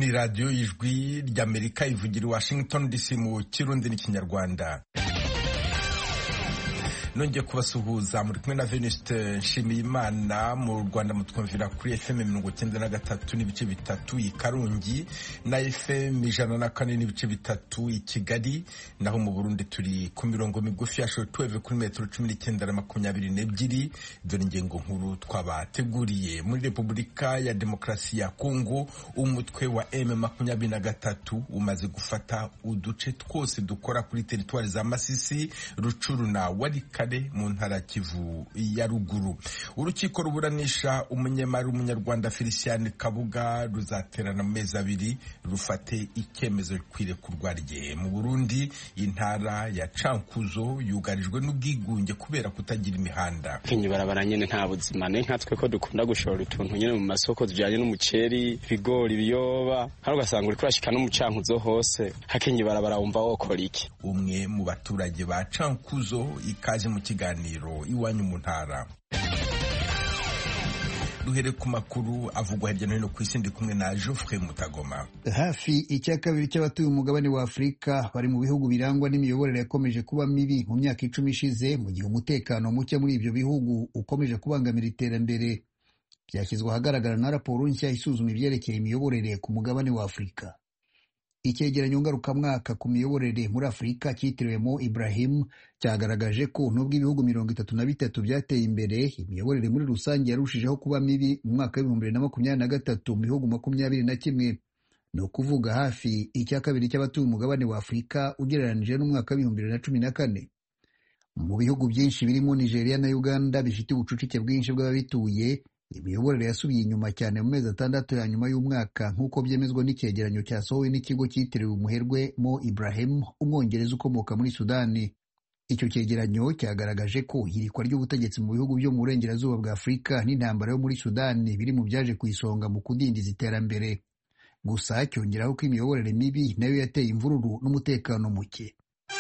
ni radiyo y'ijwi ry'amerika ivugira i washington dc mu kirundi n'ikinyarwanda nongeye kubasuhuza muri kumwe na Venuste Nshimiyimana mu Rwanda mutwumvira kuri FM mirongo icyenda na gatatu n'ibice bitatu i Karongi na FM ijana na kane n'ibice bitatu i Kigali naho mu Burundi turi ku mirongo migufi ya shortwave kuri metero cumi n'icyenda na makumyabiri n'ebyiri dore ingingo nkuru twabateguriye muri Repubulika ya Demokarasi ya Kongo umutwe wa M makumyabiri na gatatu umaze gufata uduce twose dukora kuri teritwari za Masisi Rucuru na Warika mu ntara Kivu ya ruguru urukiko ruburanisha umunyemari w'umunyarwanda Felicien Kabuga ruzaterana mu mezi abiri rufate icyemezo kwirekurwa rye mu Burundi intara ya Cankuzo yugarijwe n'ubwigunge kubera kutagira imihanda kinyi barabara nyene nta buzima ne nkatwe ko dukunda gushora utuntu nyene mu masoko tujanye n'umuceri ibigori ibiyoba hari ugasanga uriko urashika no mu Cankuzo hose hakenyi barabara wumva wokora iki umwe mu baturage ba Cankuzo ikaje mu kiganiro iwanyu mu ntara duhere ku makuru avugwa hirya no hino ku isi ndi kumwe na Geoffrey Mutagoma hafi icya kabiri cy'abatuye umugabane wa Afurika bari mu bihugu birangwa n'imiyoborere yakomeje kuba mibi mu myaka icumi ishize mu gihe umutekano muke muri ibyo bihugu ukomeje kubangamira iterambere byashyizwe ahagaragara na raporo nshya isuzuma ibyerekeye imiyoborere ku mugabane wa Afurika icyegeranyo ngarukamwaka ku miyoborere muri afurika cyitiriwe Mo Ibrahim cyagaragaje ko nubwo ibihugu mirongo itatu na bitatu byateye imbere imiyoborere muri rusange yarushijeho kuba mibi mu mwaka w'ibihumbi bibiri na makumyabiri na gatatu mu bihugu makumyabiri na kimwe ni ukuvuga hafi icya kabiri cy'abatuye umugabane wa afurika ugereranije n'umwaka w'ibihumbi bibiri na cumi na kane mu bihugu byinshi birimo nigeria na uganda bifite ubucucike bwinshi bw'ababituye imiyoborere yasubiye inyuma cyane mu mezi atandatu ya nyuma y'umwaka nk'uko byemezwa n'icyegeranyo cyasohowe n'ikigo cyitiriwe umuherwe Mo Ibrahim umwongereza ukomoka muri Sudani icyo cyegeranyo cyagaragaje ko ihirikwa ry'ubutegetsi mu bihugu byo mu burengerazuba bwa Afurika n'intambara yo muri Sudani biri mu byaje ku isonga mu kudindiza iterambere gusa cyongeraho ko imiyoborere mibi nayo yateye imvururu n'umutekano muke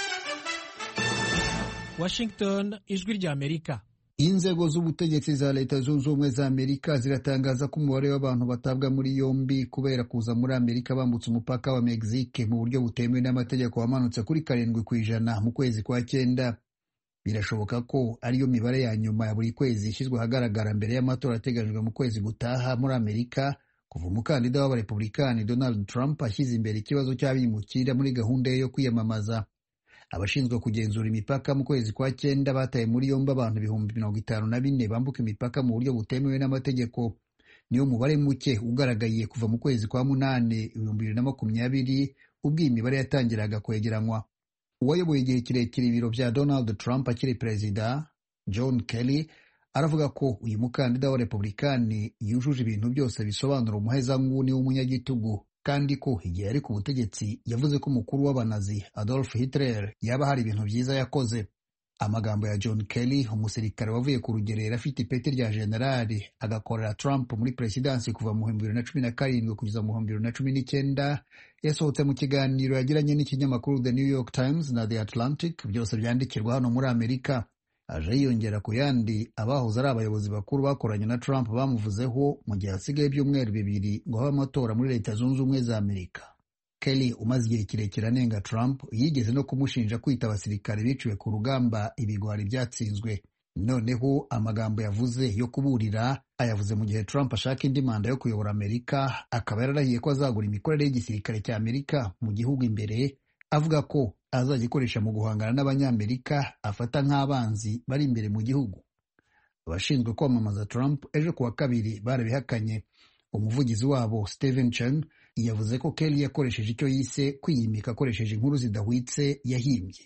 Washington ijwi rya Amerika inzego z'ubutegetsi za leta zunze ubumwe za amerika ziratangaza ko umubare w'abantu batabwa muri yombi kubera kuza muri amerika bambutse umupaka wa mexique mu buryo butemewe n'amategeko wamanutse kuri karindwi ku ijana mu kwezi kwa cyenda birashoboka ko ariyo mibare ya nyuma ya buri kwezi ishyizwe ahagaragara mbere y'amatora ateganyijwe mu kwezi gutaha muri amerika kuva umukandida w'abarepublikani donald trump ashyize imbere ikibazo cy'abimukira muri gahunda ye yo kwiyamamaza abashinzwe kugenzura imipaka mu kwezi kwa cyenda bataye muri yombi abantu ibihumbi mirongo itanu na bine bambuka imipaka mu buryo butemewe n'amategeko niwo mubare muke ugaragaye kuva mu kwezi kwa munani ibihumbi bibiri na makumyabiri ubwo iyi mibare yatangiraga kwegeranywa uwayoboye igihe kirekire ibiro bya donald trump akiri perezida john kelly aravuga ko uyu mukandida wa republikani yujuje ibintu byose bisobanura umuhezanguni w'umunyagitugu kandi ko igihe yari ku butegetsi yavuze ko umukuru w'abanazi Adolf Hitler yaba hari ibintu byiza yakoze amagambo ya John Kelly umusirikare wavuye ku rugerero afite ipeti rya generali agakorera Trump muri perezidansi kuva mu bihumbi bibiri na cumi na karindwi kugeza mu bihumbi bibiri na cumi n'icyenda yasohotse mu kiganiro yagiranye n'ikinyamakuru The New York Times na The Atlantic byose byandikirwa hano muri Amerika aje yiyongera ku yandi abahoze ari abayobozi bakuru bakoranye na Trump bamuvuzeho mu gihe hasigaye ibyumweru bibiri ngo habe amatora muri leta zunze ubumwe za Amerika Kelly umaze igihe kirekire anenga Trump yigeze no kumushinja kwita abasirikare biciwe ku rugamba ibigwari byatsinzwe noneho amagambo yavuze yo kuburira ayavuze mu gihe Trump ashaka indi manda yo kuyobora Amerika akaba yararahiye ko azagura imikorere y'igisirikare cya Amerika mu gihugu imbere avuga ko azagikoresha mu guhangana n'abanyamerika afata nk'abanzi bari imbere mu gihugu abashinzwe kwamamaza Trump ejo kuwa kabiri barabihakanye umuvugizi wabo Stephen Chen yavuze ko Kelly yakoresheje icyo yise kwiyimika akoresheje inkuru zidahwitse yahimbye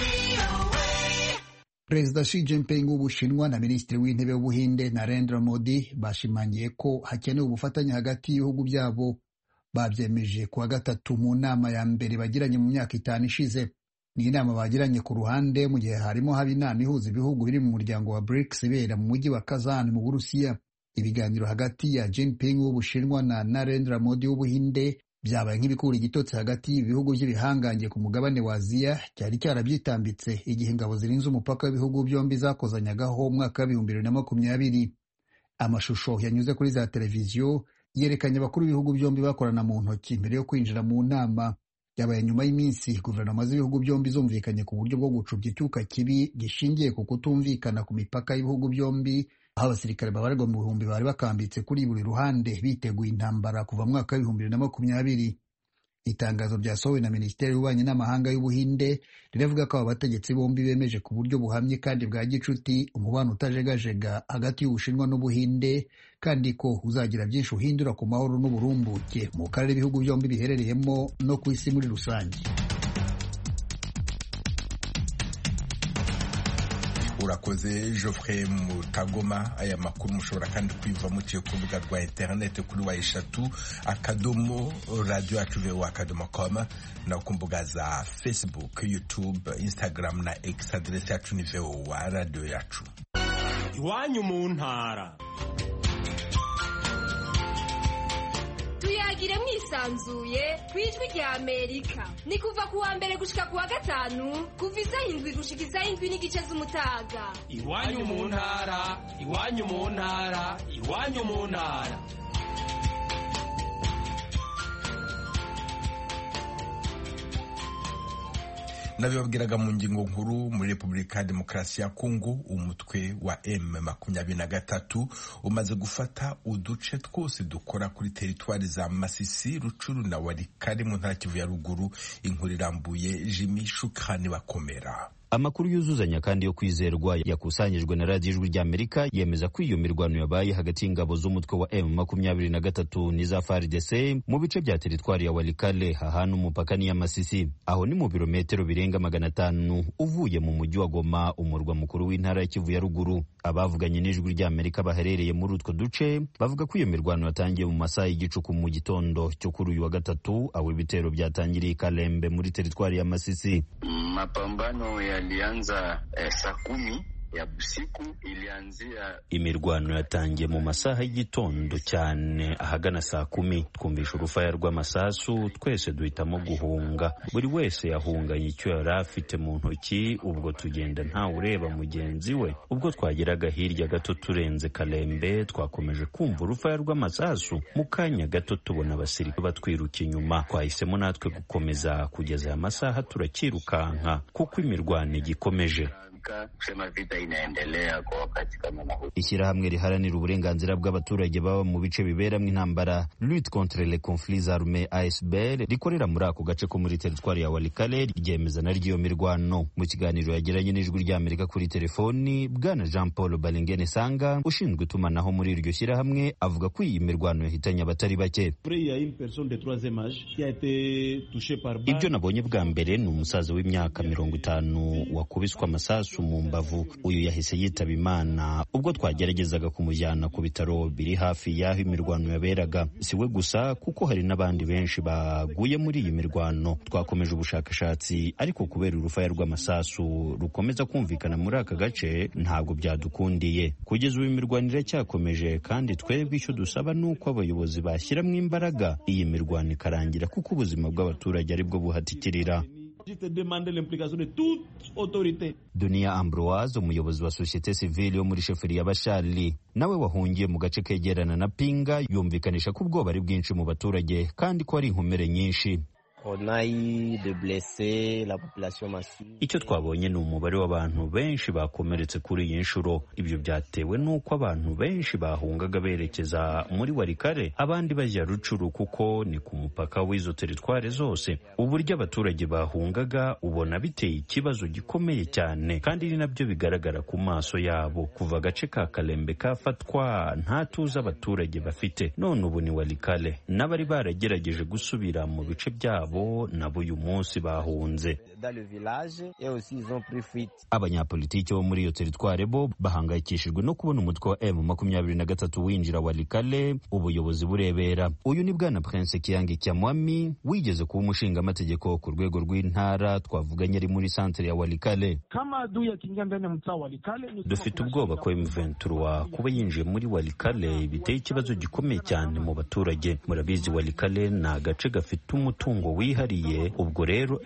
Perezida Xi Jinping w'Ubushinwa na Minisitiri w'Intebe w'Ubuhinde Narendra Modi bashimangiye ko hakenewe ubufatanye hagati y'ibihugu byabo babyemeje kuwa gatatu mu nama ya mbere bagiranye mu myaka itanu ishize ni inama bagiranye ku ruhande mu gihe harimo haba inama ihuza ibihugu biri mu muryango wa BRICS ibera mu mujyi wa Kazan mu Burusiya ibiganiro hagati ya Jinping w'Ubushinwa na Narendra Modi w'Ubuhinde byabaye nk'ibikura igitotsi hagati y'ibihugu by'ibihangange ku mugabane wa Aziya cyari cyarabyitambitse igihe ingabo zirinze umupaka w'ibihugu byombi zakozanyagaho umwaka w'ibihumbi bibiri na makumyabiri amashusho yanyuze kuri za televiziyo yerekanye abakuru b'ibihugu byombi bakorana mu ntoki mbere yo kwinjira mu nama byabaye nyuma y'iminsi guverinoma z'ibihugu byombi zumvikanye ku buryo bwo gucubya icyuka kibi gishingiye ku kutumvikana ku mipaka y'ibihugu byombi aho abasirikare babarirwa mu bihumbi bari bakambitse kuri buri ruhande biteguye intambara kuva mu mwaka w'ibihumbi bibiri na makumyabiri itangazo ryasohowe na minisiteri y'ububanyi n'amahanga y'ubuhinde riravuga ko aba bategetsi bombi bemeje ku buryo buhamye kandi bwa gicuti umubano utajegajega hagati y'ubushinwa n'ubuhinde kandi ko uzagira byinshi uhindura ku mahoro n'uburumbuke mu karere ibihugu byombi biherereyemo no ku isi muri rusange urakoze Geoffrey Mutagoma aya makuru mushobora kandi kwiva muciye ku rubuga rwa interineti kuri wa eshatu akadomo radiyo yacu vewa akadomo koma no ku mbuga za facebook youtube instagram na x aderesi yacu ni vewa radiyo yacu iwanyu mu ntara tuyagire mwisanzuye ku ijwi rya amerika ni kuva ku wa mbere gushika ku wa gatanu kuva isaha indwi gushika isaha indwi n'igice z'umutaga iwanyu mu ntara iwanyu mu ntara iwanyu mu ntara nabibabwiraga mu ngingo nkuru muri repubulika ya demokarasi ya kongo umutwe wa m makumyabiri na gatatu umaze gufata uduce twose dukora kuri teritwari za masisi rucuru na warikari mu ntara kivu ya ruguru inkuru irambuye jimi shukani bakomera amakuru yuzuzanya kandi yo kwizerwa yakusanyijwe na radiyo ijwi ry'amerika yemeza ko iyo mirwano yabaye hagati y'ingabo z'umutwe wa m makumyabiri na gatatu n'iza fardc mu bice bya teritwari ya walikale hahana umupaka n'iya masisi aho ni mu birometero birenga magana atanu uvuye mu mujyi wa goma umurwa mukuru w'intara ya kivu ya ruguru abavuganye n'ijwi ry'amerika baherereye muri utwo duce bavuga ko iyo mirwano yatangiye mu masaha y'igicuku mu gitondo cyo kuri uyu wa gatatu aho ibitero byatangiriye i kalembe muri teritwari ya masisi mapambano yalianza eh, saa kumi ya usiku ilianzia. Imirwano yatangiye mu masaha y'igitondo cyane ahagana saa kumi twumvisha urufaya rw'amasasu twese duhitamo guhunga buri wese yahunganye icyo yari afite mu ntoki ubwo tugenda ntawe ureba mugenzi we ubwo twageraga hirya gato turenze kalembe twakomeje kumva urufaya rw'amasasu mu kanya gato tubona abasirikare batwiruka inyuma twahisemo natwe gukomeza kugeza aya masaha turakirukanka kuko imirwano igikomeje kusema vita inaendelea kwa wakati kama na huu. Ishyirahamwe riharanira uburenganzira bw'abaturage baba mu bice biberamo intambara Lutte contre les conflits armés ASBL rikorera muri ako gace ko muri teritwari ya Walikale ryemeza na ry'iyo mirwano. Mu kiganiro yagiranye n'ijwi ry'Amerika kuri telefoni, Bwana Jean Paul Balingene Sanga ushinzwe itumanaho muri iryo shyirahamwe avuga ko iyi mirwano yahitanye abatari bake. Ibyo nabonye bwa mbere ni umusaza w'imyaka mirongo itanu wakubiswe amasasu mu mbavu uyu yahise yitaba imana ubwo twageragezaga kumujyana ku bitaro biri hafi y'aho imirwano yaberaga si we gusa kuko hari n'abandi benshi baguye muri iyi mirwano twakomeje ubushakashatsi ariko kubera urufaya rw'amasasu rukomeza kumvikana muri aka gace ntabwo byadukundiye kugeza ubu imirwano iracyakomeje kandi twebwe icyo dusaba ni uko abayobozi bashyiramo imbaraga iyi mirwano ikarangira kuko ubuzima bw'abaturage aribwo buhatikirira Dunia Ambroise umuyobozi wa societe civile yo muri sheferi ya Bashali nawe wahungiye mu gace kegerana na Pinga yumvikanisha ko ubwoba ari bwinshi mu baturage kandi ko ari inkomere nyinshi icyo twabonye ni umubare w'abantu benshi bakomeretse kuri iyi nshuro ibyo byatewe n'uko abantu benshi bahungaga berekeza muri warikare abandi bajya rucuru kuko ni ku mupaka w'izo teritware zose uburyo abaturage bahungaga ubona biteye ikibazo gikomeye cyane kandi ni nabyo bigaragara ku maso yabo kuva agace ka kalembe kafatwa nta tuzi abaturage bafite none ubu ni warikare n'abari baragerageje gusubira mu bice byabo nabo uyu munsi bahunze abanyapolitiki bo muri iyo teritware bo bahangayikishijwe no kubona umutwe wa m makumyabiri na gatatu winjira walikale ubuyobozi burebera uyu ni bwana prince kiyange cyamwami wigeze kuba umushingamategeko ku rwego rw'intara twavuganye ari muri santere ya walikale dufite ubwoba ko m23 kuba yinjiye muri walikale biteye ikibazo gikomeye cyane mu baturage murabizi walikale ni agace gafite umutungo wihariye ubwo rero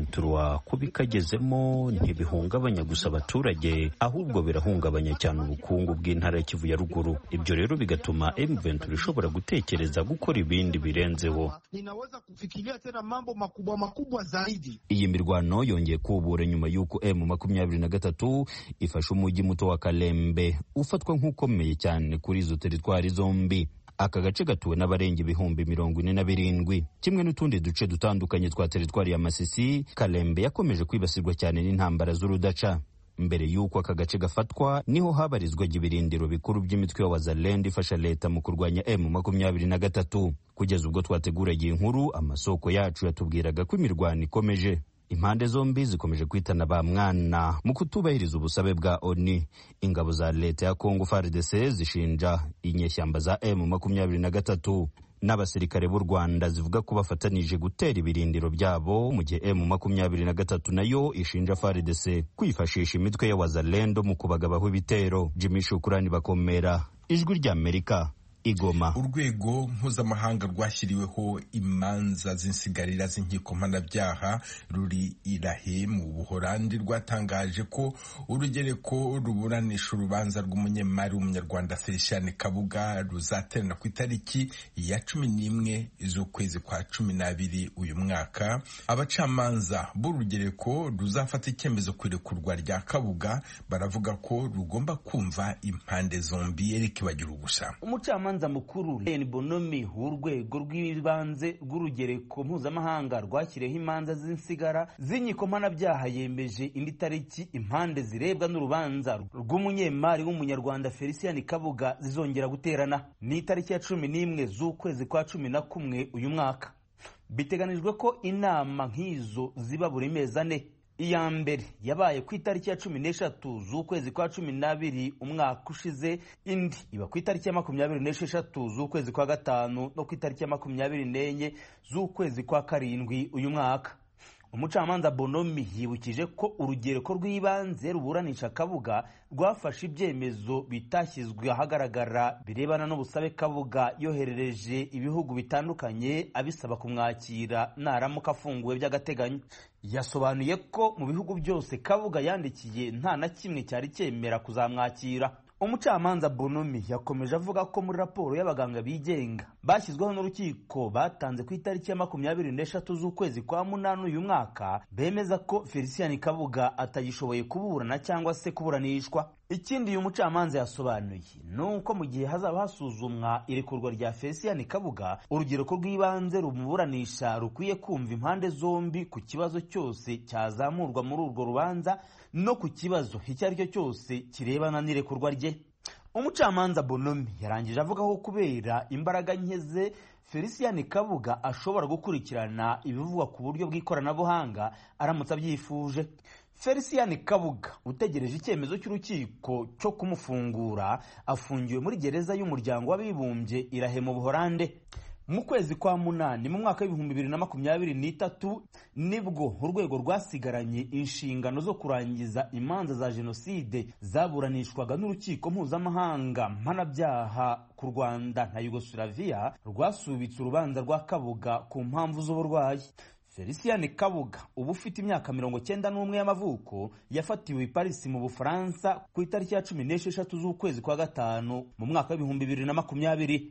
M23 kuba ikagezemo ntibihungabanya gusa abaturage ahubwo birahungabanya cyane ubukungu bw'intara ya Kivu ya ruguru ibyo rero bigatuma M23 ishobora gutekereza gukora ibindi birenzeho ninaweza kufikiria tena mambo makubwa makubwa zaidi. iyi mirwano yongeye kubura nyuma y'uko M makumyabiri na gatatu ifashe umujyi muto wa Kalembe ufatwa nk'ukomeye cyane kuri izo teritwari zombi aka gace gatuwe n'abarenga ibihumbi mirongo ine na birindwi kimwe n'utundi duce dutandukanye twa teritwari ya Masisi Kalembe yakomeje kwibasirwa cyane n'intambara z'urudaca mbere y'uko aka gace gafatwa niho habarizwaga ibirindiro bikuru by'imitwe ya wazalendo ifasha leta mu kurwanya M makumyabiri na gatatu kugeza ubwo twateguraga iyi nkuru amasoko yacu yatubwiraga ko imirwano ikomeje impande zombi zikomeje kwitana ba mwana mu kutubahiriza ubusabe bwa ONU ingabo za leta ya Congo FARDC zishinja inyeshyamba za M makumyabiri na gatatu n'abasirikare b'u Rwanda zivuga ko bafatanije gutera ibirindiro byabo mu gihe M makumyabiri na gatatu nayo ishinja FARDC kwifashisha imitwe ya wazalendo mu kubagabaho ibitero Jimmy Shukurani bakomera ijwi rya Amerika igoma urwego mpuzamahanga rwashyiriweho imanza z'insigarira z'inkiko mpanabyaha ruri irahe mu buhorandi rwatangaje ko urugereko ruburanisha urubanza rw'umunyemari w'umunyarwanda felician kabuga ruzaterana ku itariki ya cumi n'imwe z'ukwezi kwa cumi n'abiri uyu mwaka abacamanza b'urugereko ruzafata icyemezo ku irekurwa rya kabuga baravuga ko rugomba kumva impande zombi erike bagira ugusa umucamanza mukuru Len Bonomi w'urwego rw'ibanze rw'urugereko mpuzamahanga rwashyiriweho imanza z'insigara z'inkiko mpanabyaha yemeje indi tariki impande zirebwa n'urubanza rw'umunyemari w'umunyarwanda Felician Kabuga zizongera guterana ni itariki ya cumi n'imwe z'ukwezi kwa cumi na kumwe uyu mwaka biteganijwe ko inama nk'izo ziba buri mezi ane iya mbere yabaye ku itariki ya cumi n'eshatu z'ukwezi kwa cumi n'abiri umwaka ushize indi iba ku itariki ya makumyabiri n'esheshatu z'ukwezi kwa gatanu no ku itariki ya makumyabiri n'enye z'ukwezi kwa karindwi uyu mwaka umucamanza bonomi yibukije ko urugereko rw'ibanze ruburanisha kabuga rwafashe ibyemezo bitashyizwe ahagaragara birebana n'ubusabe kabuga yoherereje ibihugu bitandukanye abisaba kumwakira naramuka afunguwe by'agateganyo yasobanuye ko mu bihugu byose kabuga yandikiye nta na kimwe cyari cyemera kuzamwakira umucamanza bonomi yakomeje avuga ko muri raporo y'abaganga bigenga bashyizweho n'urukiko batanze ku itariki ya makumyabiri n'eshatu z'ukwezi kwa munani uyu mwaka bemeza ko felicien kabuga atagishoboye kuburana cyangwa se kuburanishwa ikindi uyu mucamanza yasobanuye ni uko mu gihe hazaba hasuzumwa irekurwa rya felicien kabuga urubyiruko rw'ibanze rumuburanisha rukwiye kumva impande zombi ku kibazo cyose cyazamurwa muri urwo rubanza no ku kibazo icyo ari cyo cyose kirebana n'irekurwa rye umucamanza bonomi yarangije avuga ko kubera imbaraga nke ze felicien kabuga ashobora gukurikirana ibivugwa ku buryo bw'ikoranabuhanga aramutse abyifuje felicien kabuga utegereje icyemezo cy'urukiko cyo kumufungura afungiwe muri gereza y'umuryango w'abibumbye irahe mu buhorande mu kwezi kwa munani mu mwaka w'ibihumbi bibiri na makumyabiri n'itatu nibwo urwego rwasigaranye inshingano zo kurangiza imanza za jenoside zaburanishwaga n'urukiko mpuzamahanga mpanabyaha ku rwanda na yugoslavia rwasubitse urubanza rwa kabuga ku mpamvu z'uburwayi felicien kabuga uba ufite imyaka mirongo cyenda n'umwe y'amavuko yafatiwe i parisi mu bufaransa ku itariki ya cumi n'esheshatu z'ukwezi kwa gatanu mu mwaka w'ibihumbi bibiri na makumyabiri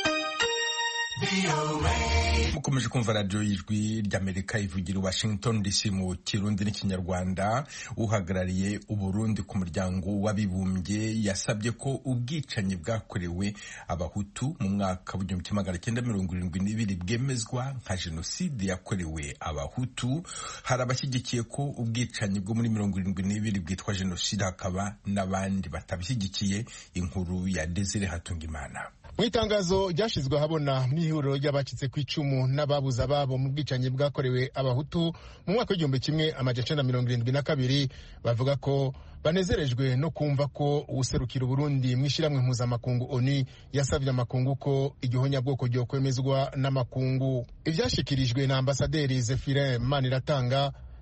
mukomeje kumva radiyo y'ijwi ry'amerika ivugira washington dc mu kirundi n'ikinyarwanda uhagarariye uburundi ku muryango w'abibumbye yasabye ko ubwicanyi bwakorewe abahutu mu mwaka w'igihumbi kimwe magana cyenda mirongo irindwi n'ibiri bwemezwa nka jenoside yakorewe abahutu hari abashyigikiye ko ubwicanyi bwo muri mirongo irindwi n'ibiri bwitwa jenoside hakaba n'abandi batabishyigikiye inkuru ya desire hatungimana mu itangazo ryashyizwe ahabona n'ihuriro ry'abacitse ku icumu n'ababuze ababo mu bwicanyi bwakorewe abahutu mu mwaka w'igihumbi kimwe amajana mirongo irindwi na kabiri bavuga ko banezerejwe no kumva ko uwuserukira uburundi mu ishyirahamwe mpuzamakungu oni yasabye amakungu ko igihonyabwoko ryokwemezwa n'amakungu ibyashyikirijwe na ambasaderi zefirin maniratanga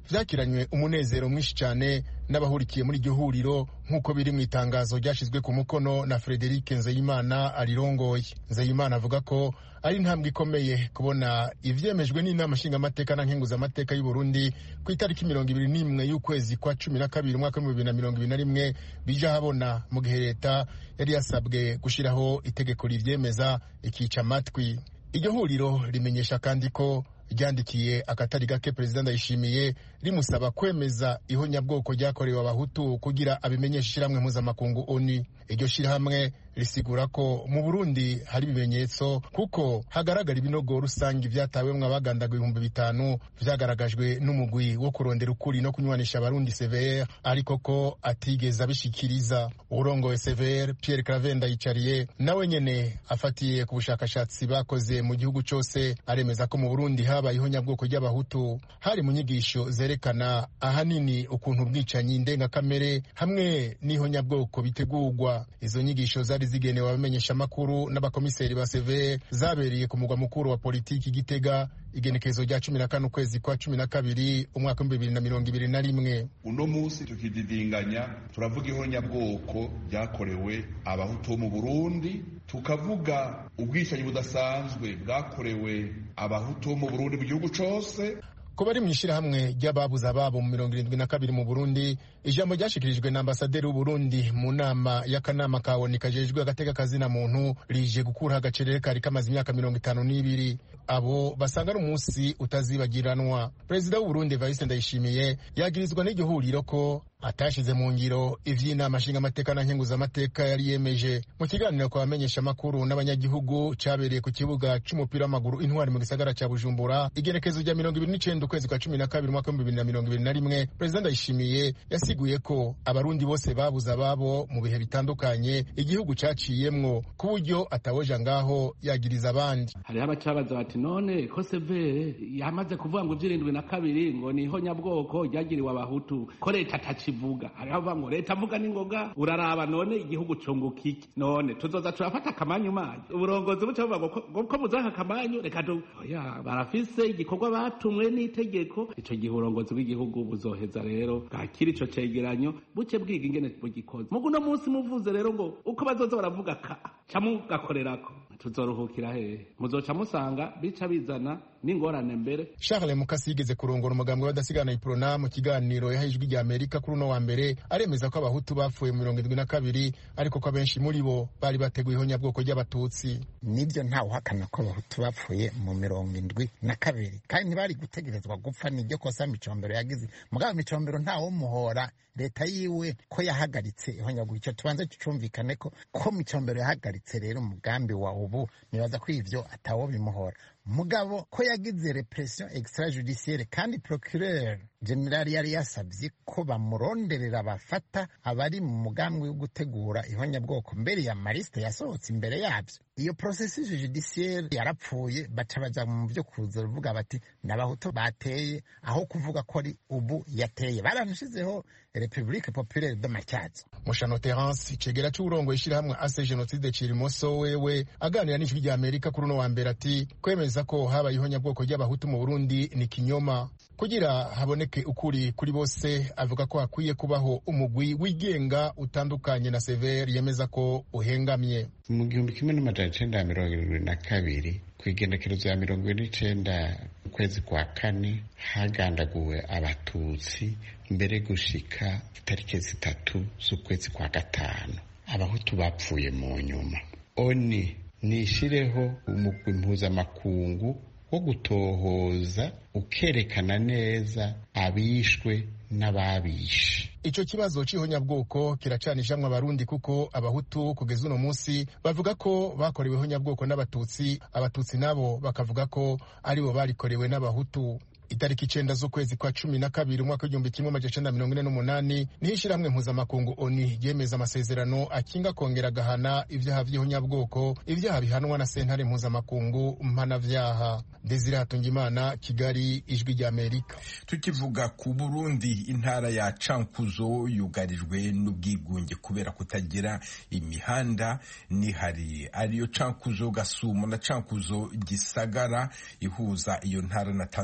vyakiranywe umunezero mwinshi cyane n'abahurikiye muri iryo huriro nk'uko biri mu itangazo ryashyizwe ku mukono na Frederic Nzeyimana arirongoye Nzeyimana avuga ko ari intambwe ikomeye kubona ivyemejwe n'inama nshingamateka na nkenguzamateka y'u Burundi ku itariki mirongo ibiri n'imwe y'ukwezi kwa cumi na kabiri umwaka w'ibihumbi bibiri na mirongo ibiri na rimwe bija habona mu gihe leta yari yasabwe gushyiraho itegeko rivyemeza ikica amatwi iryo huriro rimenyesha kandi ko ryandikiye akatari gake perezida ndayishimiye rimusaba kwemeza ihonyabwoko ryakorewe abahutu kugira abimenyesha ishyirahamwe mpuzamakungu oni iryo shyirahamwe risigura ko mu burundi hari ibimenyetso kuko hagaragara ibinogo rusange vyatawemwo abagandaga ibihumbi bitanu vyagaragajwe n'umugwi wo kurondera ukuri no kunywanisha abarundi cvr ariko ko atigeze abishikiriza urongoye cvr pierre cravenda yicariye nawe nyene afatiye ku bushakashatsi bakoze mu gihugu cose aremeza ko mu burundi habaye ihonyabwoko ry'abahutu hari mu nyigisho zerekana ahanini ukuntu ubwicanyi ndengakamere hamwe n'ihonyabwoko bitegurwa izo nyigisho zari zigenewe abamenyeshamakuru n'abakomiseri ba seve zabereye ku mugwa mukuru wa politiki gitega igenekerezo rya cumi na kane ukwezi kwa cumi na kabiri umwaka w'ibihumbi bibiri na mirongo ibiri na rimwe uno munsi tukididinganya turavuga ihonyabwoko ryakorewe abahutu bo mu burundi tukavuga ubwicanyi budasanzwe bwakorewe abahutu bo mu burundi mu gihugu cose ko bari mu ishyirahamwe ry'ababuze ababo mu mirongo irindwi na kabiri mu burundi ijambo ryashikirijwe na ambasaderi w'uburundi mu nama y'akanama ka oni kajejwe agateka kazina muntu rije gukuraho agacerere kari kamaze imyaka mirongo itanu n'ibiri abo basanga ari umunsi utazibagiranwa perezida w'uburundi evariste ndayishimiye yagirizwa n'iryo huriro ko atashyize mu ngiro ivy'inama nshingamateka na nkenguzamateka yari yemeje mu kiganiro kwa bamenyesha amakuru n'abanyagihugu cabereye ku kibuga c'umupira w'amaguru intwari mu gisagara ca bujumbura igenekezo rya mirongo ibiri n'icenda ukwezi kwa cumi na kabiri umwaka w'ibihumbi bibiri na mirongo ibiri na rimwe perezida ndayishimiye yasiguye ko abarundi bose babuze ababo mu bihe bitandukanye igihugu caciyemwo ku buryo atawoja ngaho yagiriza abandi hariho abacabaza bati none ko severe yamaze kuvuga ngo ivy'irindwi na kabiri ngo ni ihonyabwoko ryagiriwe abahutu ko leta atakivuga hariho abavuga ngo leta avuga n'ingoga uraraba none igihugu cunguka iki none tuzoza turafata akamanyu manyu uburongozi buca buvuga ngo ko muzaka akamanyu reka tu oya barafise igikorwa batumwe n'itegeko ico gihe uburongozi bw'igihugu buzoheza rero bwakira ico cegeranyo buce bwiga ingene bugikoze mugu uno munsi muvuze rero ngo uko bazoza baravuga ka ca mugakorerako tuzoruhukira hehe muzoca musanga bica bizana n'ingorane mbere charles mukasi yigeze kurongora umugambwe w'adasigana iprona mu kiganiro yahaye ijwi rya amerika kuri uno wa mbere aremeza ko abahutu bapfuye mu mirongo irindwi na kabiri ariko ko abenshi muri bo bari bateguye ihonyabwoko ry'abatutsi nibyo ntawe uhakana ko abahutu bapfuye mu mirongo indwi na kabiri kandi ntibari gutegerezwa gupfa niryo kosa micombero yagize mugabo micombero ntawe muhora leta yiwe ko yahagaritse ihonyabwoko icyo tubanze tucumvikane ko ko micombero yahagaritse rero umugambi wa ubu nibaza ko ivyo atawo bimuhora mugabo ko yagize repression extrajudiciaire kandi procureur general yari yasabye ko bamuronderera bafata abari mu mugambi wo gutegura ihonyabwoko mbere ya marisite yasohotse imbere yabyo iyo processus judiciaire yarapfuye baca baja mu byo kuza ruvuga bati n'abahutu bateye aho kuvuga ko ari ubu yateye baranashizeho republique populaire de matyazo mushano terence cegera c'uburongoye ishirahamwe ase genocide cirimoso wewe aganira n'ijwi rya amerika kuri uno wa mbere ati kwemeza ko habaye ihonyabwoko ry'abahutu mu burundi ni kinyoma kugira haboneke ukuri kuri bose avuga ko hakwiye kubaho umugwi wigenga utandukanye na severe yemeza ko uhengamye mu gihumbi kimwe n'amajana icenda ya mirongo irindwi na kabiri ku igenekerezo ya mirongo ine n'icenda ukwezi kwa kane hagandaguwe abatutsi mbere gushika itariki zitatu z'ukwezi kwa gatanu abahutu bapfuye mu nyuma oni nishireho umugwi mpuzamakungu wo gutohoza ukerekana neza abishwe n'ababishe ico kibazo c'ihonyabwoko kiracanishamwe abarundi kuko abahutu kugeza uno munsi bavuga ko bakorewe ihonyabwoko n'abatutsi abatutsi nabo bakavuga ko aribo barikorewe n'abahutu itariki icenda z'ukwezi kwa cumi na kabiri umwaka w'igihumbi kimwe amajana icenda mirongo ine n'umunani niho ishirahamwe mpuzamakungu oni ryemeza amasezerano akinga kongera agahana ivyaha vy'ihonyabwoko ivyaha bihanwa na sentare mpuzamakungu mpanavyaha desire hatungimana kigali ijwi rya amerika tukivuga ku burundi intara ya cankuzo yugarijwe n'ubwigunge kubera kutagira imihanda nihari ariyo cankuzo gasumo na cankuzo gisagara ihuza iyo ntara na tanzania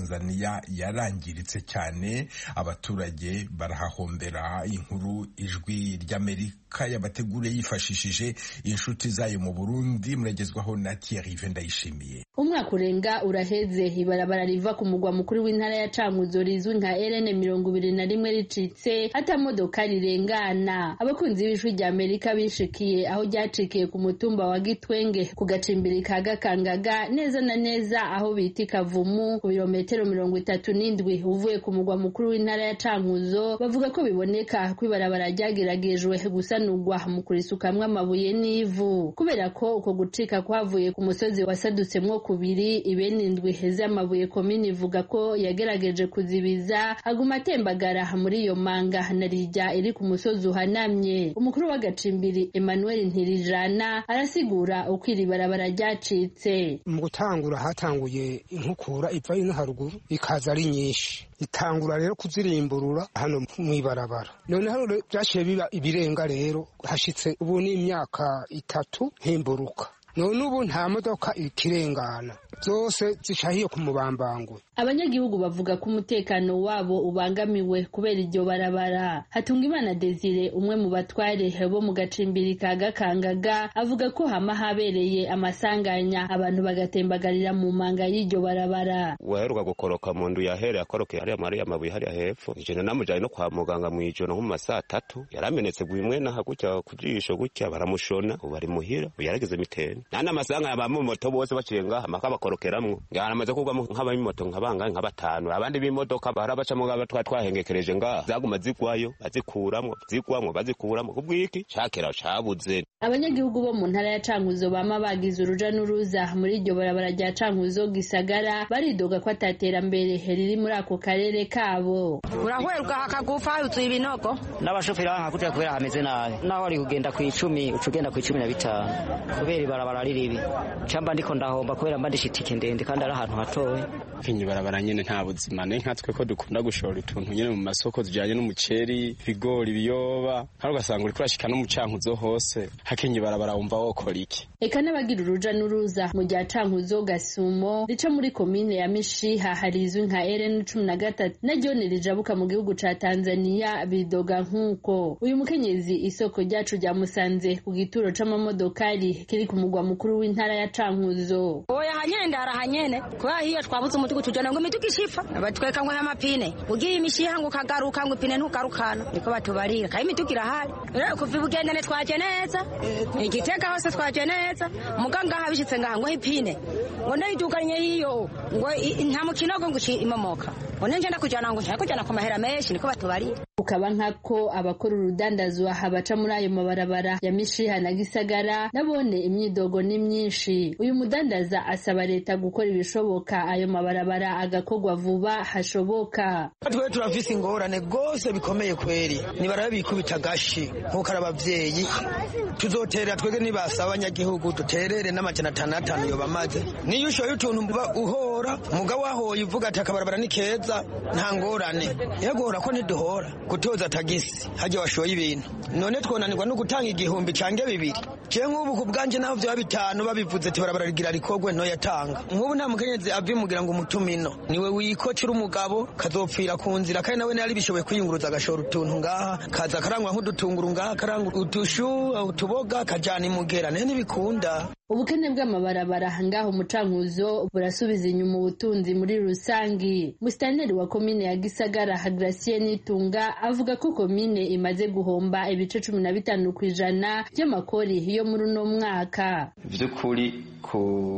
imirima yarangiritse cyane abaturage barahahombera inkuru ijwi ry'amerika yabategure yifashishije inshuti zayo mu burundi muragezwaho na thierry ndayishimiye umwaka urenga uraheze ibarabara riva ku mugwa mukuru w'intara ya cankuzo rizwi nka rn mirongo ibiri na rimwe ricitse hata modoka rirengana abakunzi b'ijwi rya amerika bishikiye aho ryacikiye ku mutumba wa gitwenge ku gacimbiri ka gakangaga neza na neza aho bita ikavumu ku birometero mirongo itatu n'indwi uvuye ku mugwa mukuru w'intara ya cankuzo bavuga ko biboneka ko ibarabara ryageragejwe gusanurwa mu kurisukamwo amabuye n'ivu kubera ko uko gucika kwavuye ku musozi wasadutsemwo kubiri ibene indwi z'amabuye komini ivuga ko yagerageje kuzibiza aguma atembagara muri iyo manga na rijya iri ku musozi uhanamye umukuru w'agacimbiri emmanuel ntirijana arasigura uko iri barabara ryacitse mu gutangura hatanguye inkukura iva ino haruguru ikaza ari nyinshi itangura rero kuzirimburura hano mu ibarabara noneho byaciye biba ibirenga rero hashitse ubu ni imyaka itatu ntimburuka none ubu nta modoka ikirengana zose zicahiye ku mubambangwe abanyagihugu bavuga ko umutekano wabo ubangamiwe kubera iryo barabara hatungimana desire umwe mu batware bo mu gacimbiri ka gakangaga avuga ko hama habereye amasanganya abantu bagatembagarira mu manga y'iryo barabara waheruka gukoroka mu ndu yahereye akorokeye hariya mariya amabuye hariya hepfo ijana namujanye no kwa muganga mu ijoro nko mu masaa atatu yaramenetse bimwe naha gutya ku jisho gutya baramushona ubu ari muhira ubu yarageze miteni nandi amasanganya abamumoto bose baciye ngaha maka bakorokeramwo yaramaze kugwamo nk'abamimoto nk'abangahe nka batanu abandi b'imodoka bahora bacamo ngaba twa twahengekereje ngaha zaguma zigwayo bazikuramwo zigwamwo bazikuramwo kubwiki cakera cabuze abanyagihugu bo mu ntara ya cankuzo bama bagize uruja n'uruza muri iryo barabara rya cankuzo gisagara baridoga ko ataterambere riri muri ako karere kabo urahwerwa hakagufa yuzuye ibinogo n'abashoferi bahakurya kubera hameze nabi naho wari kugenda ku icumi uca ugenda ku icumi na bitanu kubera ibarabara riribi camba ndiko ndahomba kubera mba ndishe itike ndende kandi ari ahantu hatoya kinyi barabara nyene nta buzima ne nkatwe ko dukunda gushora utuntu nyene mu masoko tujanye n'umuceri ibigori ibiyoba kandi ugasanga uriko urashika no mu cankuzo hose hakenye barabara wumva wokora iki eka n'abagira uruja n'uruza mu rya cankuzo gasumo rica muri komine ya mishiha hari izwi nka rn cumi na gatatu naryo rijabuka mu gihugu ca tanzaniya bidoga nk'uko uyu mukenyezi isoko ryacu ryamusanze ku gituro c'amamodokari kiri ku mugwa mukuru w'intara ya cankuzo oya hanyene ndara hanyene kubera hiyo twabuze umutugu tujana ngo imitugu ishifa batweka ngo y'amapine ugiye imishiha ngo ukagaruka ngo ipine ntugarukana niko batubarira kandi imitugu irahari rero kuva ibugendane twaje neza igitega hose twaje neza muganga habishitse ngaha ngo ipine ngo ndayiduganye hiyo ngo nta mukinogo ngo imomoka ngo nje ndakujana ngo nshaka kujana ku mahera menshi niko batubarira ukaba nkako abakora urudandazwa baca muri ayo mabarabara ya mishiha na gisagara nabone imyidogo ni myinshi uyu mudandaza asaba leta gukora ibishoboka ayo mabarabara agakorwa vuba hashoboka twe turafise ingorane rwose bikomeye kweri nibaraba bikubita agashi nk'uko ari abavyeyi tuzoterera twebwe nibasaba abanyagihugu duterere n'amajana atanu atanu yoba amaze niyo ushoye utuntu uba uhora umugabo wahoye uvuga ati akabarabara ni keza nta ngorane yaguhora ko ntiduhora gutoza tagisi hajya washoye ibintu none twonanirwa no gutanga igihumbi cange bibiri je nk'ubu ku bwanje naho vyoba bitanu babivuze ati barabara rigira rikogwe ntoyatanga nk'ubu nta mukenyezi avimugira ngo umutumino niwe wikocera umugabo kazopfira ku nzira kandi nawe ntiyari bishoboye kwiyunguruza agashora utuntu ngaha kaza akarangwa nk'udutunguru ngaha akarangwa utushu utuboga kajana imugera nayo ntibikunda ubukene bw'amabarabara ngaho mucankuzo burasubiza inyuma ubutunzi muri rusangi musitanteri wa komine ya gisagara hagracie nitunga avuga ko komine imaze guhomba ibice cumi na bitanu ku ijana by'amakori yo muri uno mwaka by'ukuri ku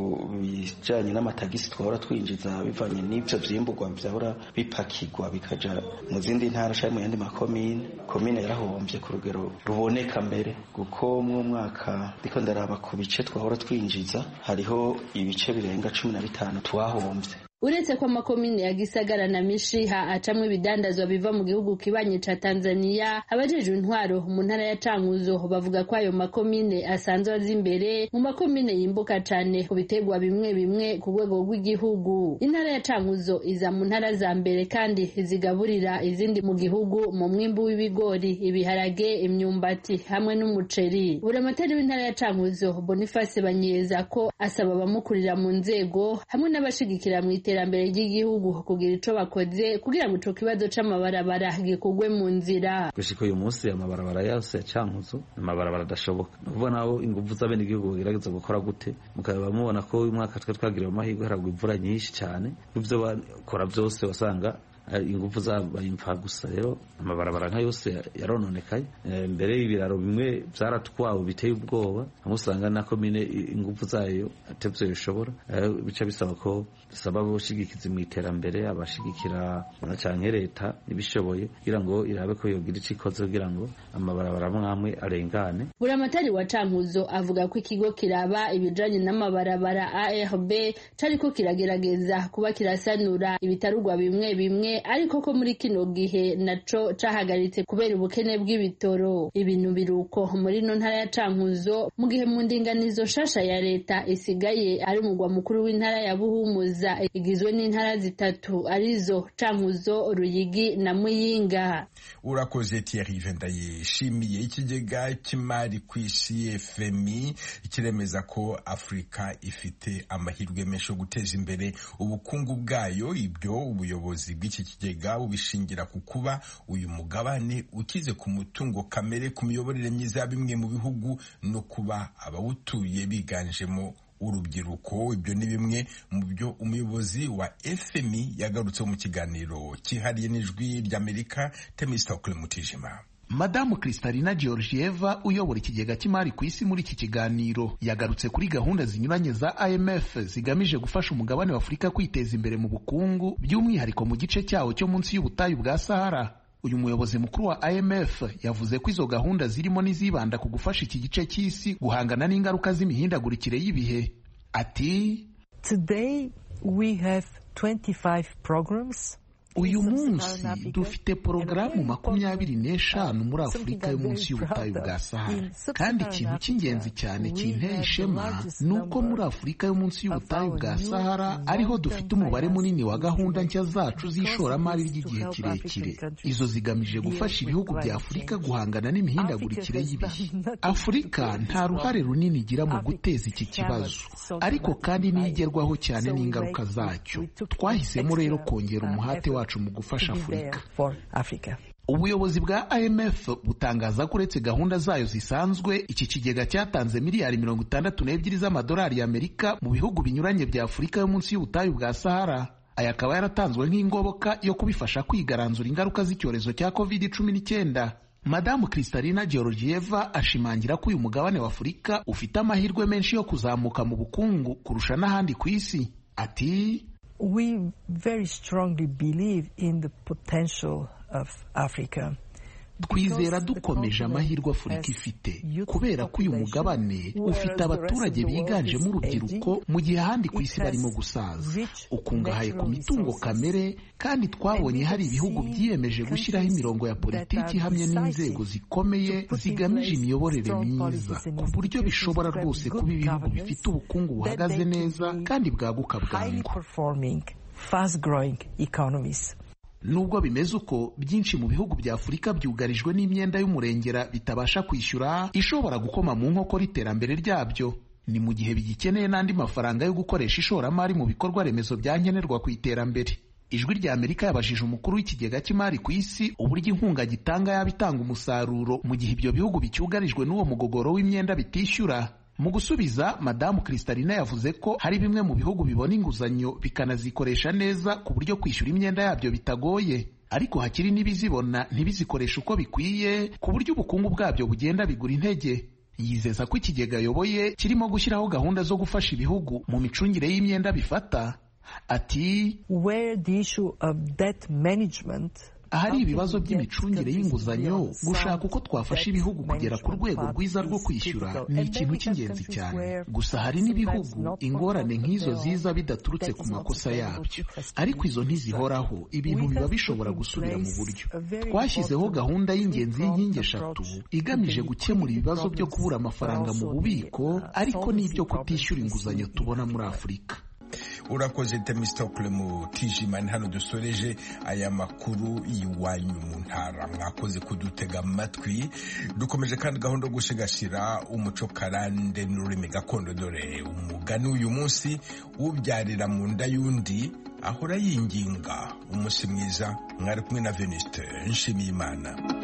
bijanye n'amatagisi twahora twinjiza bivanye n'ivyo vyimburwa vyahora bipakirwa bikaja mu zindi ntara canke mu yandi makomine komine yarahombye ku rugero ruboneka mbere kuko mw'umwaka ndiko ndaraba ku bice twahora twinjiza hariho ibice birenga cumi na bitanu twahombye uretse ko amakomine ya gisagara na mishiha acamwo ibidandazwa biva mu gihugu kibanyi ca tanzaniya abajejwe intwaro mu ntara ya cankuzo bavuga ko ayo makomine asanzwe aza imbere mu makomine yimbuka cane ku biterwa bimwe bimwe ku rwego rw'igihugu intara ya cankuzo iza mu ntara za mbere kandi zigaburira izindi mu gihugu mu mwimbu w'ibigori ibiharage imyumbati hamwe n'umuceri buramatari w'intara ya cankuzo boniface banyeza ko asaba abamukurira mu nzego hamwe n'abashigikira mu iterambere iterambere ry'igihugu kugira ico bakoze kugira ngo ico kibazo c'amabarabara gikurwe mu nzira gushika uyu munsi amabarabara yose ya cankuzo amabarabara adashoboka ni ukuvuga naho inguvu z'abenegihugu bagerageza gukora gute mukaba mubona ko uyu mwaka twe twagiriwe amahirwe haragwa imvura nyinshi cyane ivyo bakora byose wasanga ingufu zabaye imfa gusa rero amabarabara nka yose yarononekaye mbere y'ibiraro bimwe byaratwawe biteye ubwoba hamwe usanga na komine ingufu zayo atevyo bishobora bica bisaba ko dusaba abashigikizi mu iterambere abashigikira canke leta ibishoboye kugira ngo irabe ko yogira ico ikoze kugira ngo amabarabara amwe arengane buramatari wa cankuzo avuga ko ikigo kiraba ibijanye n'amabarabara ARB cariko kiragerageza kuba kirasanura ibitarugwa bimwe bimwe ariko ko muri kino gihe naco cahagaritse kubera ubukene bw'ibitoro ibintu biruko muri no ntara ya cankuzo mu gihe mu ndinganizo shasha ya leta isigaye ari umugwa mukuru w'intara ya buhumuza igizwe n'intara zitatu arizo cankuzo ruyigi na muyinga urakoze Thierry Vendayishimiye ikigega cy'imari ku isi FMI kiremeza ko Afurika ifite amahirwe menshi yo guteza imbere ubukungu bwayo ibyo ubuyobozi bw'iki kigega bubishingira ku kuba uyu mugabane ukize ku mutungo kamere ku miyoborere myiza ya bimwe mu bihugu no kuba abawutuye biganjemo urubyiruko ibyo ni bimwe mu byo umuyobozi wa FMI yagarutseho mu kiganiro cyihariye n'ijwi ry'Amerika Temistokle Mutijima Madamu Kristalina Georgieva uyobora ikigega cy'imari ku isi muri iki kiganiro yagarutse kuri gahunda zinyuranye za IMF zigamije gufasha umugabane wa Afurika kwiteza imbere mu bukungu by'umwihariko mu gice cyawo cyo munsi y'ubutayu bwa Sahara. Uyu muyobozi mukuru wa IMF yavuze ko izo gahunda zirimo n'izibanda ku gufasha iki gice cy'isi guhangana n'ingaruka z'imihindagurikire y'ibihe. Ati Today we have 25 programs uyu munsi dufite porogaramu makumyabiri n'eshanu muri afurika yo munsi y'ubutayu bwa sahara kandi ikintu cy'ingenzi cyane kinteye ishema ni uko muri afurika yo munsi y'ubutayu bwa sahara ariho dufite umubare munini wa gahunda nshya zacu z'ishoramari ry'igihe kirekire izo zigamije gufasha ibihugu bya afurika guhangana n'imihindagurikire y'ibihe afurika nta ruhare runini igira mu guteza iki kibazo ariko kandi nigerwaho cyane n'ingaruka zacyo twahisemo rero kongera umuhate wacu mu gufasha afurika ubuyobozi bwa imf butangaza ko uretse gahunda zayo zisanzwe iki kigega cyatanze miliyari mirongo itandatu n'ebyiri z'amadolari y'amerika mu bihugu binyuranye bya afurika yo munsi y'ubutayu bwa sahara aya akaba yaratanzwe nk'ingoboka yo kubifasha kwigaranzura ingaruka z'icyorezo cya covid cumi n'icyenda madamu kristalina georgieva ashimangira ko uyu mugabane wa afurika ufite amahirwe menshi yo kuzamuka mu bukungu kurusha n'ahandi ku isi ati we very strongly believe in the potential of Africa. twizera dukomeje amahirwe afurika ifite kubera ko uyu mugabane ufite abaturage biganjemo urubyiruko mu gihe ahandi ku isi barimo gusaza ukungahaye ku mitungo kamere kandi twabonye hari ibihugu byiyemeje gushyiraho imirongo ya politiki ihamye n'inzego zikomeye zigamije imiyoborere myiza ku buryo bishobora rwose kuba ibihugu bifite ubukungu buhagaze neza kandi bwaguka bwangu nubwo bimeze uko byinshi mu bihugu bya afurika byugarijwe n'imyenda y'umurengera bitabasha kwishyura ishobora gukoma mu nkokora iterambere ryabyo ni mu gihe bigikeneye n'andi mafaranga yo gukoresha ishoramari mu bikorwa remezo byankenerwa ku iterambere ijwi rya amerika yabajije umukuru w'ikigega cy'imari ku isi uburyo inkunga gitanga yaba itanga umusaruro mu gihe ibyo bihugu bicyugarijwe n'uwo mugogoro w'imyenda bitishyura mu gusubiza madamu kristalina yavuze ko hari bimwe mu bihugu bibona inguzanyo bikanazikoresha neza ku buryo kwishyura imyenda yabyo bitagoye ariko hakiri n'ibizibona ntibizikoreshe uko bikwiye ku buryo ubukungu bwabyo bugenda bigura intege yizeza ko ikigega ayoboye kirimo gushyiraho gahunda zo gufasha ibihugu mu micungire y'imyenda bifata ati where the issue of debt management ahari ibibazo by'imicungire y'inguzanyo gushaka uko twafasha ibihugu kugera ku rwego rwiza rwo kwishyura ni ikintu cy'ingenzi cyane gusa hari n'ibihugu ingorane nk'izo ziza bidaturutse ku makosa yabyo ariko izo ntizihoraho ibintu biba bishobora gusubira mu buryo twashyizeho gahunda y'ingenzi y'inkingi eshatu igamije gukemura ibibazo byo kubura amafaranga mu bubiko ariko n'ibyo kutishyura inguzanyo tubona muri afurika urakoze temistokle mu tijimani hano dusoreje aya makuru y'iwanyu mu ntara mwakoze kudutega amatwi dukomeje kandi gahunda yo gusigasira umuco karande n'ururimi gakondo dore umugani uyu munsi ubyarira mu nda y'undi ahora yinginga umunsi mwiza mwari kumwe na venuste nshimiyimana